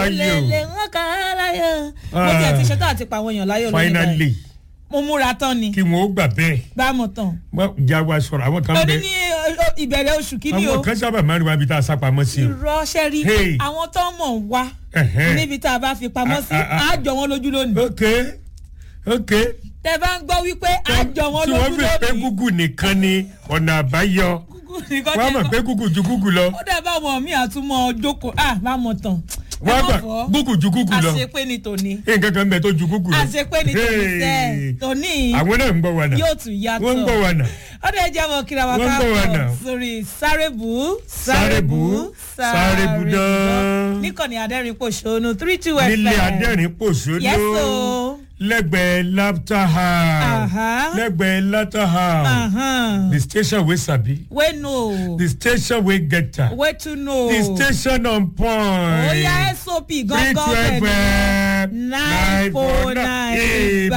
láyò lè wọ́n kà á láyò. mo Ah. tiẹ̀ ti ṣetán àti pa àwọn èèyàn láyò lónìí báyìí. finally mo múra tán ni kí wọn ó gbà bẹ́ẹ̀ bá mọ̀ tán. Wọ́n já wa sọ̀rọ̀ àwọn kan òní bẹ ní ọ, ìbẹ̀rẹ̀ oṣù kìíní o àwọn kan sábà máa ń wá ibi tá a sá pamọ́ sí o. irọ́ ṣẹ́rí Hey. àwọn tó mọ̀ ń wá Ẹ̀hẹ́n. níbi tá a bá fi pamọ́ sí Ah, ah, ah. á jọ wọn lójú lónìí. ok ok tẹ bá ń gbọ́ wípé á jọ wọn tí lójú wọ́n fi pé lónìí. gúgù nìkan ni ọ̀nà àbáyọ Gúgú nìkan wọ́n á tẹ́ mọ̀ gbọ́. pé gúgù ju gúgù lọ ó dẹ̀ bá wọn mí àtúmọ̀ jókòó à bá mọ̀ tán. wọ́n á gbà gúgù ju gúgù lọ àṣepé ni tòní nǹkan kan bẹ tó ju gúgù lọ. àṣepé ni tòní sẹ́ Hey. tòní àwọn náà ń gbọ́ wa náà yóò tún yàtọ̀. wọ́n ń gbọ́ wa náà ọdẹ ẹjẹ mọ kíra wa Wọ́n ń bọ̀ wá káàbọ̀ náà. sórí sárébù Sárébù, Sárébù dán. níkànnì adẹ́rìn pòṣónú three two fm nílé adẹ́rìn pòṣónú Yes, o. lẹ́gbẹ̀ẹ́ laughter house Aha. lẹ́gbẹ̀ẹ́ laughter house Ahan. the station wey sabi wey no the station wey get am wey to know the station on point. oya sop three gangan twelve bẹ̀rẹ̀ nine four nine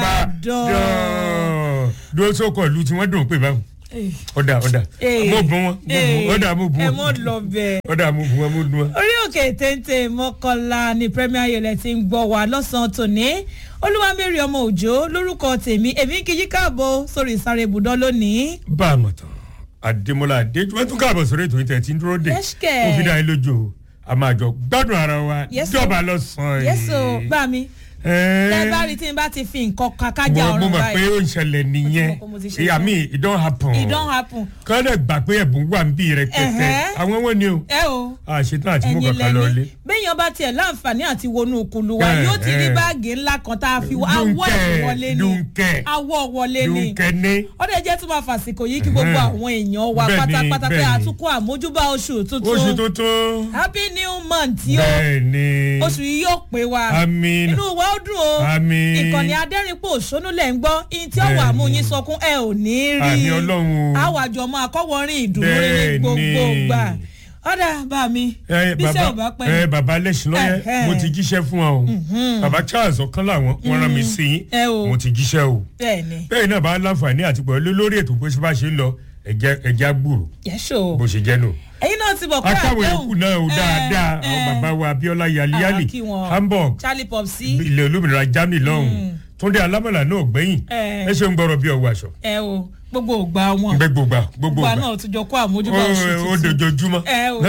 Ìbàdàn. dúró sókò lu tí wọ́n dùn pé báwọn ọ̀dà ọ̀dà mo bùn wọn mo bùn wọn ọ̀dà mo bùn ẹ wọn mọ lọ bẹ́ẹ̀. ọ̀dà mo bùn wọn mo dùn wọn. orí òkè téńté mọ́kànlá ní premier yẹlẹ ti ń gbọ́ wá lọ́sàn-án tòní olúwamẹ́rì ọmọ òjò lórúkọ tèmi èmi kì í káàbọ̀ sórí ìsáré ibùdó lónìí. bá a mọ̀ tán àdèmọ́lá adéjú wọ́n tún káàbọ̀ sórí ètò ìtẹ̀ tí ń dúró dé Yes, kẹ̀. ó fi dá yín lójú o a máa jọ gbádùn ara wa Yes, o. jọba lọ́sàn-án yẹ́sọ̀ bá mi tẹ́ bá rí tí n bá ti fi nǹkan kan kájà mo mo ọ̀run mọ̀ pé báyìí ó ń ṣẹlẹ̀ nìyẹn mọ̀ pé mo ti ṣe I mean it don happen it don happen. kọ́lẹ̀ gbà pé ẹ̀bùn wà ń bí rẹ pẹ́pẹ́ Ẹ̀hẹ́. àwọn wọn ni o ẹ o àṣetán àti mú ẹ̀yin kankan lọ lé. lẹ́ni béèyàn bá tiẹ̀ láǹfààní àti wọnú kulu wa Ẹ̀, yóò ti rí ẹ̀. báàgì ńlá kan tá a fi wọ awọ ẹ̀ wọlé ni dùnkẹ́ awọ wọlé ni dùnkẹ́ ní. ọdẹ jẹ́ tó máa fàsìkò yìí kí gbogbo Ẹ̀hẹ́n. àwọn èèyàn wa Bẹ́ẹ̀ni, pátápátá pé bẹ́ẹ̀ni. àtúkọ̀ àmójúbà oṣù oṣù tuntun tuntun. happy new month yóò bẹ́ẹ̀ ni oṣù yìí yóò pé wa àmín inú wa ó dùn o Àmín. ìkànnì adẹ́rìnpọ̀ òṣónú lẹ̀ ń gbọ́ ihun tí ó wà Bẹ́ẹ̀ni. mú yín sọkún ẹ ò ní rí àmì ọlọ́run o. àwàjọ máa kọ́wọ́rin ìdùnnú ní Bẹ́ẹ̀ni. gbogbo gbà ọ̀dà bá mi ẹ bíṣẹ́ ò bá bàbá pẹ́ ẹ bàbá lẹ́sìn lọ́yẹ Ẹ̀hẹ́. mo ti jíṣẹ́ fún ọ o bàbá charles ọ̀kan làwọn wọn rán mi sí yín Ẹ o. mo ti jíṣẹ́ o bẹ́ẹ̀ ni bẹ́ẹ̀ náà bá láǹfààní àti pẹ̀lú lórí ètò bó ṣe bá ṣe ń lọ ẹ̀jẹ̀ ẹ̀jẹ̀ àgbòrò yẹ́sọ̀ bó ṣe jẹ́ nù. ẹ̀yin náà ti bọ̀ pé akáwé ikú náà o ẹ, dáadáa ẹ, àwọn bàbá wa abiola yaliyali Ah, kí wọn. hamburg charlie popsi ilẹ̀ olómìnira germany lọ́hùn túndé alámọ̀lá náà gbẹ̀yìn Ẹ. ẹ ṣe ń gbọ́rọ̀ bí ọwọ́ aṣọ ẹ o gbogbo ògbà wọn gbẹ gbogbo gbogbo ògbà gbà náà tún jọ kó àmójúbà oṣù ó ó tuntun dojoojúmọ́ ẹ o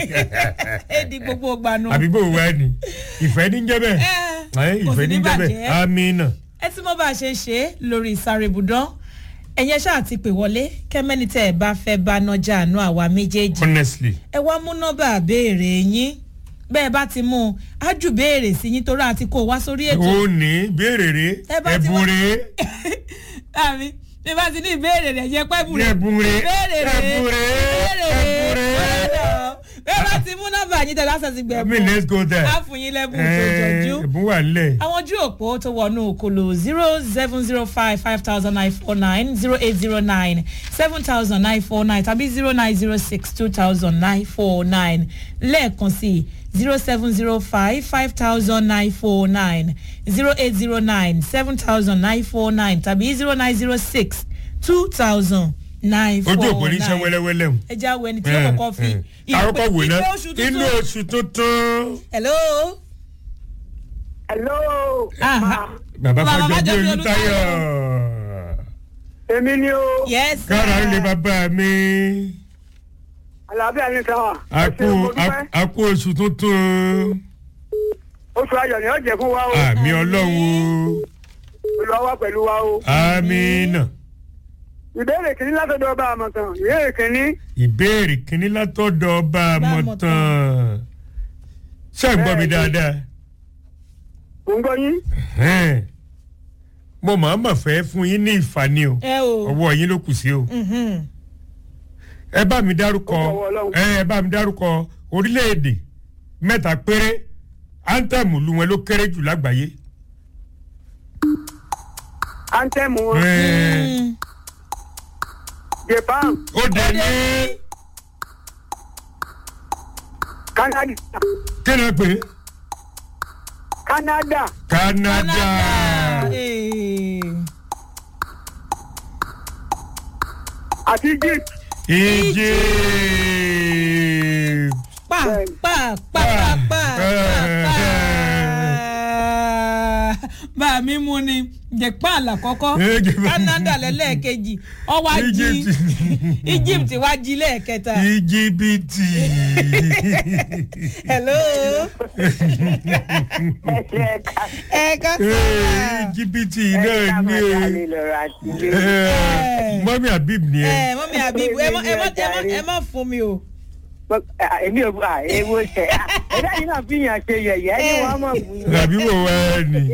ẹ di gbogbo ògbà náà àbí bò wá ni ìfẹ́ ní jẹ́ bẹ́ẹ̀ ẹ ẹ, kò ìfẹ́ sì ní ní jẹ́ bẹ́ẹ̀ bàjẹ́ amínà ẹ tí mo bá ṣe ń ṣe lórí ìsáré ibùdán ẹ̀yin ṣáà ti pè wọlé kẹ́mẹ́ni tẹ́ ẹ bá fẹ́ bá nájà àánú àwa méjèèjì honestly ẹ wá mú nọ́mbà béèrè yín bẹ́ẹ̀ bá ti mú un á jù béèrè sí yín torí àti kó o wá sórí ètò ó ní béèrè rè Ẹ bá ti ẹ̀bùn wá- rè àmì bí bá ti ní ìbéèrè rẹ̀ jẹ́ pẹ́bù rẹ̀ ẹ̀bùn rè béèrè rẹ̀ ẹ̀bùn rè béèrè ẹ̀bùn rẹ̀ rè. bẹ́ẹ̀ bá ti mú nọ́mbà yín tẹ̀lé àṣẹ ti I gbẹ̀bù mean let's go there. á fún yín lẹ́bùn tó jọjú Ẹ, ẹ̀bùn wà nílẹ̀. àwọn ojú òpó tó wọnú okòlò zero seven zero five five thousand nine four nine zero eight zero nine seven thousand nine four nine tàbí zero nine zero six two thousand nine four nine lẹ́ẹ̀kan sí zero seven zero five five thousand nine four nine zero eight zero nine seven thousand nine four nine tàbí zero nine zero six two thousand nine four ojú nine. òpó ní iṣẹ́ wẹ́lẹ́wẹ́lẹ́ o. ẹ já wo ẹni tí ó kọ́kọ́ fi àkọ́kọ́ wò ná ìpè oṣù inú tuntun. oṣù tuntun. hello. hello. Ah, bàbá Bàbá fàjọ bí Fájọbí olùtayọ. èmi ni o yes. sir. kára ń lè bàbá mi. àlàáfíà ní sáwà. a kú a- a kú oṣù tuntun. oṣù ayọ̀ ni ó jẹ́ fún wa o. àmì ọlọ́run olùwà wà pẹ̀lú wa o. o. amínà. ìbéèrè kìíní látọ̀dọ̀ ọba àmọ̀tàn ìbéèrè kìíní. ìbéèrè kínní látọ̀dọ̀ ọba àmọ̀tàn. ṣé ẹ̀ ń gbọ́ mi dáadáa? mò ń gbọ́ yín. Ẹ̀hẹ́n. mo máa ma fẹ́ fún yín ní ìfani o ẹ o. ọwọ́ yín ló kù sí o. Mhm. ẹ bá mi dárúkọ Ó fọwọ́ Ọlọ́run. ẹ ẹ bá mi dárúkọ orílẹ̀-èdè mẹ́ta péré áńtẹ̀mù lu wọn ló kéré jù lágbàáyé. antẹ́mù wọn. Ẹ, Mm. japan ó dé ní canada kí ni wọ́n pè é canada Canada. Eh. àti egypt. Egypt. pa pa pa pa pa pa pa bá mi mú ni japan lákọ́kọ́ Eh, Japan. canada lẹ́lẹ́ẹ̀kejì ọwọ́ ají Egypt. egypt wá jí lẹ́ẹ̀kẹta. íjíbítì hello ẹ ká sọ íjíbítì náà ní o mọ́mí habib ni ẹ ẹ mọ́mí àbíbù ẹ mọ́ ẹ mọ́ ẹ mọ́ ẹ mọ́ fún mi o. èmi ò bá ewo tẹ ẹ̀dá yìí náà fi yàn ṣe yẹ̀yẹ́ ni wọ́n mọ̀ wù ú. àbí wò wá ẹ ni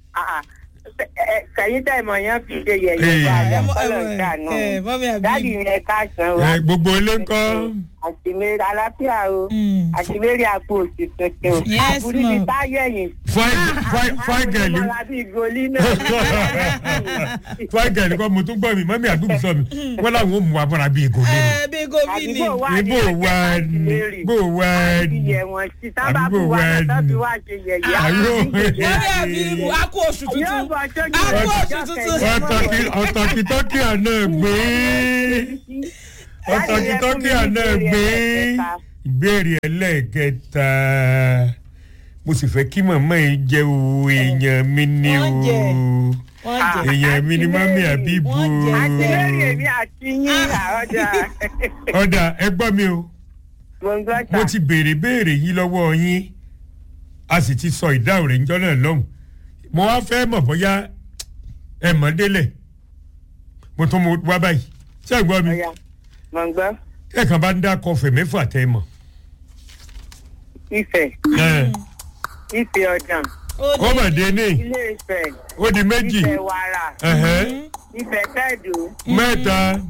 kẹ̀yìn tẹ̀ mọ̀ yẹn fi ṣe Eh. yẹ̀yẹ́ bá ẹ a mọ́ kọ́lọ̀ ẹ ìdáná. mọ́ ẹ mọ́mí dáàdì àbíbù. yẹn ká san wa. Ẹ, gbogbo ilé ń kọ́ àtìmẹ́rẹ́ aláfíà o Mm. àtìmẹ́rẹ́ àpò òsì tuntun. Yes, àbúrú ti ma'am. táyẹ̀yìn. fáìgẹ̀lì àbí ìgòlí náà. fáìgẹ̀lì kọ́ mo tún gbọ́ mi mọ́mí habib sọ mi wọ́n làwọn ò mú wa bọ́ra bí ègò nínú. ẹ bí gómìnì. àdúgbò wa ní bò wá ní bò wá ní ìyẹ̀ wọ́n sí sábà àdúgbò bù wá wa náà ní. tó fi wá ṣe yẹ̀yẹ́. Àyò. mọ́mí àbíbù a kú oṣù yóò tuntun. bọ̀ tó a kú oṣù tuntun. ọ̀tọ̀kìtọ́kì àná gbé ọ̀tọ̀kìtọ́kì àná gbé ìbéèrè ẹlẹ́ẹ̀kẹta mo sì fẹ́ kí màmá yìí jẹ́ o èèyàn mi ni o Wọ́n jẹ. wọ́n jẹ. èèyàn mi ni mọ́mí àbíbu Wọ́n jẹ. àti lórí èmi àti yín àọ́jà ọ̀dà ẹ gbọ́ mi o mo ń gbọ́ mo ta. ti béèrè béèrè yín lọ́wọ́ yín a sì ti sọ ìdáhùn rẹ̀ níjọ́ náà lọ́hùn mo wá fẹ́ mọ̀ bóyá ẹ mọ̀ délẹ̀ mo tún mo wá báyìí ṣé ẹ gbọ́ mi Ọ̀yà, mo ń gbọ́ ẹ kàn bá ń dá kọfẹ mẹ́fà tẹ́ ẹ mọ̀ Ifẹ̀ ẹ Ifẹ̀ ọ̀dàn ó mọ̀ dé ní ilé Ifẹ̀ ó di méjì Ifẹ̀ wàrà ẹ̀hẹ́, Ifẹ̀ tẹ̀dù mẹ́ta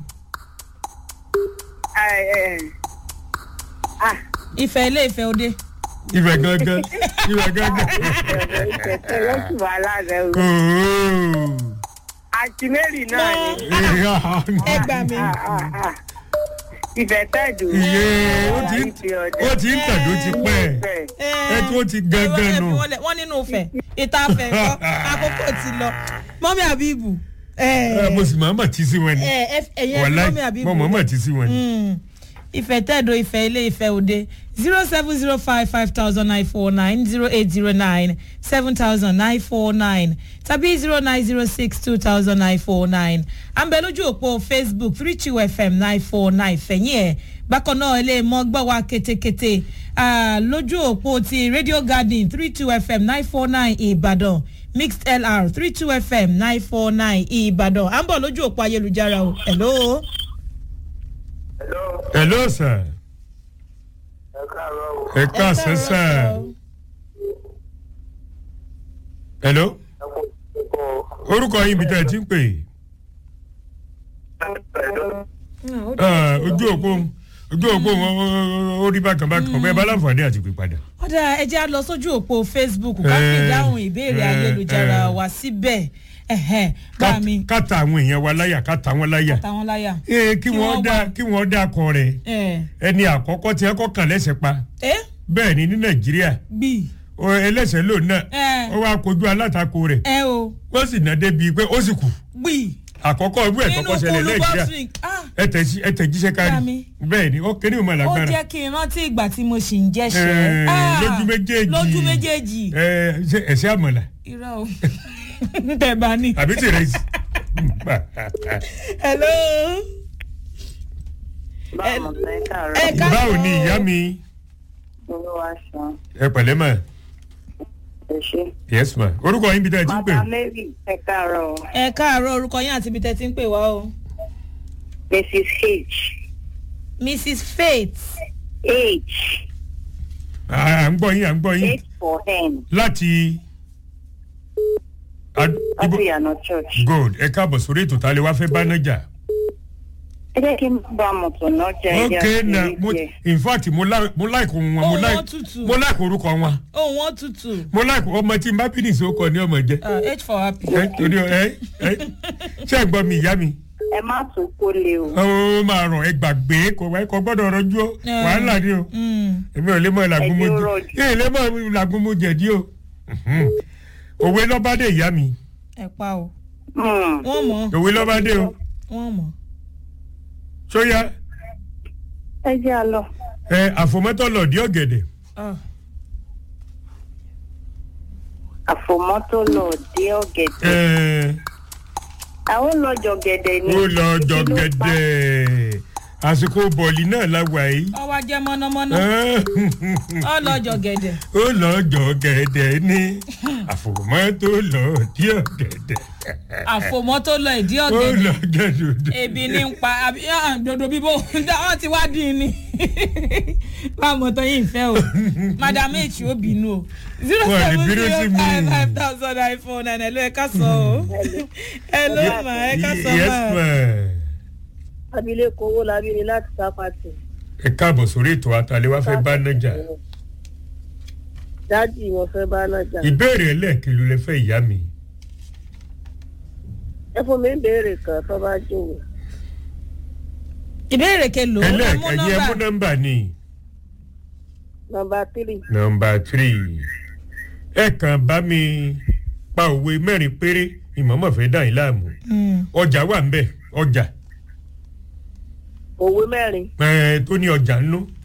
ẹ̀, ẹ̀, ah, ìfẹ́ ilé ìfẹ́ òde. ibẹ̀ gangan ibẹ̀ gangan Ifẹ̀ tẹ̀ ló sì wà lára o. ooo àti Mary náà ni. ẹ gbà mí. Ah, ah, ah. Ifẹ̀ tẹ̀dù iye ó ti ń Ifẹ̀ ọ̀dàn. ó ti ń tàdó ti pẹ́ Ifẹ̀. ẹ tí ó ti gangan nù. wọ́n nínú ìfẹ́ ìta fẹ́ kọ́ àkókò ti lọ. mọ́mí àbíbù. ẹ mo sì máa mọ̀ tí sí wọn ni ẹ̀yẹ wàláì mọ́mí àbíbù. mo mọ̀ mọ̀ tí sí wọn ni. Mm. ìfẹ́ tẹ̀dọ̀ ìfẹ́ ilé ìfẹ́ òde zero seven zero five five thousand nine four nine zero eight zero nine seven thousand nine four nine tàbí zero nine zero six two thousand nine four nine à ń bẹ lójú òpó facebook three two fm nine four nine fẹ̀yìn ẹ̀ bákan náà ilé mọ́ gbọ́ wa kétékété ah, lójú òpó ti radio garden three two fm nine four nine ìbàdàn mixed lr three two fm nine four nine ìbàdàn à ń bọ̀ lójú òpó ayélujára o hello. hello sir Ẹ káàárọ̀ o. ẹ káàsán sir hello Ẹ kú ẹ̀kọ́. orúkọ yín bí tẹ́ ẹ ti ń pè Ah, ojú òpó ojú òpó wọn ó- ó rí bákan bákan ọgbẹ́ bá láǹfààní àti pè padà. ọ̀dà ẹjẹ́ á lọ sójú òpó facebook ká fi Eh, dáhùn ìbéèrè eh, ayélujára eh. wa síbẹ̀ ẹ̀hẹ́n, bá mi ká ta àwọn èèyàn wa láyà ká ta wọn láyà táwọn láyà. ee kí Kí wọ́n wọ́n dá wá. kí wọ́n dá akọ rẹ̀ ẹ ẹni àkọ́kọ́ tí ẹ kọ́ kàn lẹ́sẹ̀ pa ẹ bẹ́ẹ̀ ni ní nàìjíríà bí o ẹlẹ́sẹ̀ lòun náà ẹ ó wá kojú alátakò rẹ̀ ẹ o wọ́n sì ná débi pé ó sì kù bí àkọ́kọ́ irú ẹ̀ nínú kọ́kọ́ ṣẹlẹ̀ kulu nàìjíríà bọ́sùn ah ẹ tẹ̀ sí- ẹ tẹ̀ jíṣẹ́ kárí Bámi. bẹ́ẹ̀ ni ó kéré ìmọ̀ ó lágbára jẹ́ kí n rántí ìgbà tí mo sì ń jẹ́ṣẹ́ Eh, Ah, lójú méjèèjì lójú méjèèjì ẹ ṣe ẹ̀ṣẹ́ àmọ̀là irọ́ o tẹ̀ bá ní. àbí tèrè sí. hello Báwo ni ẹ káàárọ̀? ẹ káàárọ̀. báwo ni ìyá mi Olúwa ṣan. ẹ pẹ̀lẹ́ mà Ẹ ṣé. yes ma orúkọ yín bí tẹ́ ẹ ti ń pè Màdà Mary ẹ káàárọ̀. ẹ káàárọ̀ orúkọ yín àti ibi tẹ́ ti ń pè wá o. Mrs. H. mrs faith H. à ń gbọ́ yín à ń gbọ́ yín H for hen. láti ad- ibo Láti Ìyànà Church. good ẹ káàbọ̀ sórí ètò tá a lè wá fẹ́ bá náà jà. Ẹ jẹ́ kí n bá mọ̀tò náà jẹ́ ok na mo in fact mo like mo like ohun wọn mo Ohùn like wọn tutù. mo like orúkọ wọn ohun wọn tutù mo like ọmọ tí n bá bí nìṣó kọ ní ọmọ jẹ Ah, h for happy. ẹ torí ọ ẹ ẹ ṣé ẹ gbọ́ mi ìyá mi Ẹ má tún kó lé o. ó máa rọ̀ ẹ gbàgbé kò wá kò gbọ́dọ̀ rọjú ó Eh. wàhálà ni o Mm. èmi ò lè mọ ìlàgùn mo Ẹ̀jẹ̀ ó jẹ rọ̀jù. èmi ò lè mọ ìlàgùn mo jẹ̀dí o Mhm. òwe lọ́bàdé ìyá mi ẹ pa o Hmm. wọ́n mọ̀ òwe lọ́bàdé o wọ́n mọ̀. sóyá Ẹ jẹ́ a lọ. ẹ àfòmọ́tò lọ̀dí ọ̀gẹ̀dẹ̀ Ah. Àfọ àfòmọ́tò lọ dé ọ̀gẹ̀dẹ̀ ẹ àwọn lọ́jọ́ gẹ̀dẹ̀ ni ó lọ Ibi jọ ló pa. gẹ̀dẹ̀ àsìkò bọ̀ọ̀lì náà la wà yìí ọwọ́ ajẹ́ mọ́nàmọ́ná ọlọ́jọ́ gẹ̀dẹ̀ ó lọ jọ gẹ̀dẹ̀ ní àfòmọ́ tó lọ dí ọ̀gẹ̀dẹ̀ àfòmọ́ tó lọ ìdí ó ọ̀gẹ̀dẹ̀ lọ gẹ̀dẹ̀ ebi ní ń pa àbí ah, dodo bíbó wọ́n ti wá dín in ni báwo tó yín fẹ́ o madam h ó bínú o zero Wọ́n lè seven bínú sí zero mi. five five thousand iphone nine ẹ̀ ló ẹ̀ ká sọ o ẹ̀ ló mà ẹ̀ ká sọ yes mà. ma abilékọ owó labí ni láti sápàtì ẹ káàbọ̀ sórí ètò àtàlẹ́ wá fẹ́ bá nájà dájì wọn fẹ́ bá náà jà ìbéèrè ẹlẹ́ẹ̀kìlú lẹ fẹ́ ìyá mi ẹ fún mi ń béèrè kan tó bá jòwó ìbéèrè kelo ẹ mú ẹlẹ́ẹ̀kẹ́yẹ mú nọ́mbà nọ́mbà ni nọmba tírì nọ́mbà three ẹ kàn bá mi pa òwe mẹ́rin péré ìmọ̀ọ́mọ̀ fẹ́ dà yín láàmú Mm. ọjà wà ń bẹ̀ ọjà òwe mẹ́rin ẹ tó ní ọjà ńlú